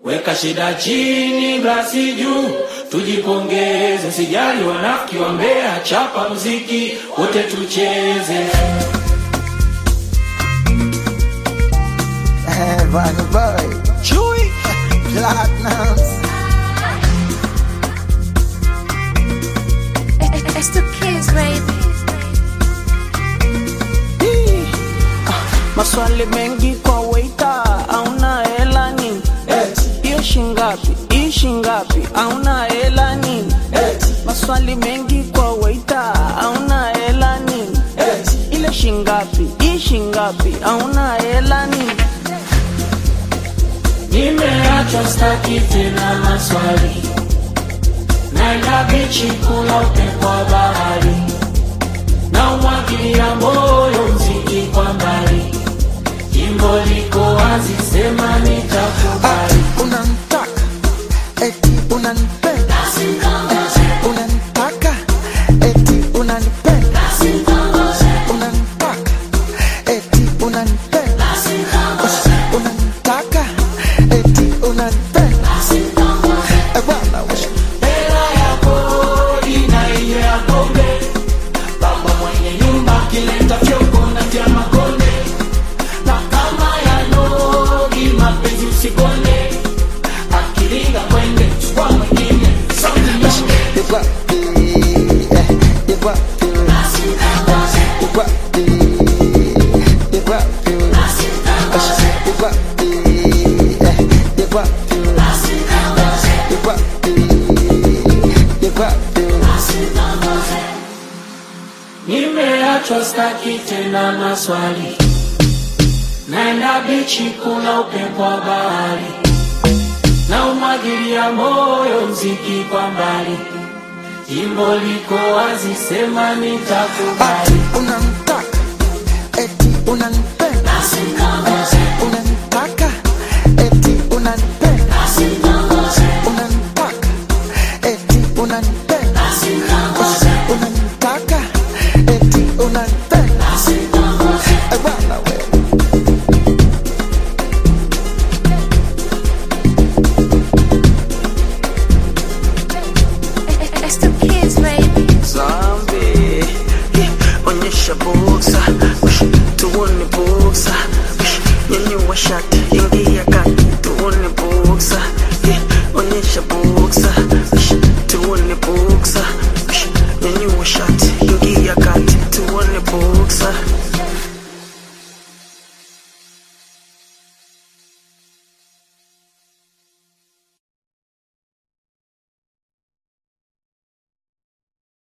Weka shida chini, glasi juu, tujipongeze. Sijali wanafiki wa Mbeya, chapa mziki wote tucheze. Bunny Boy, Chewy, Platinums. It's the kids, baby. Hii, ah, Maswali mengi kwa waita, auna hela nini? Hiyo shingapi? Hii shingapi? Auna hela nini? Maswali mengi kwa waita, auna hela nini? Ile shingapi? Hii shingapi? Auna hela nini? Nimeachwa staki tena maswali, naenda bichi kula upepo wa bahari, na umwagilia moyo mziki kwa mbali, jimbo liko wazi, sema nitakubali. Unanitaka, eti unanipenda. Unanitaka, eti unanipenda. Unanitaka, eti unanipenda. Unanitaka, eti unanipenda. Eh, bwana, we- Hela ya kodi na hiyo ya pombe, baba mwenye nyumba akileta fyoko na vya makonde, na kama ya nogi mapenzi usikonde, akilinga kwende chukua mwingine sauti nyonge. you got the, eh, you got the, you got the, you got the, you got the, eh, you got the, you got the, you got the. Nimeachwa staki tena maswali, naenda bichi kuna upepo wa bahari, na umwagilia moyo mziki kwa mbali, jimbo liko wazi, sema nitakubali. Ati unanitaka, eti unanipenda. Unanitaka, eti unanipenda. Unanitaka, eti unanipenda. Unanitaka, eti unanipenda. Eh, bwana we. It's the kids, baby. Zombie, yeah, onyesha boksa, Ush, tuone boksa, Ush, nyanyua shati, ingia kati, tuone boksa, yeah, onyesha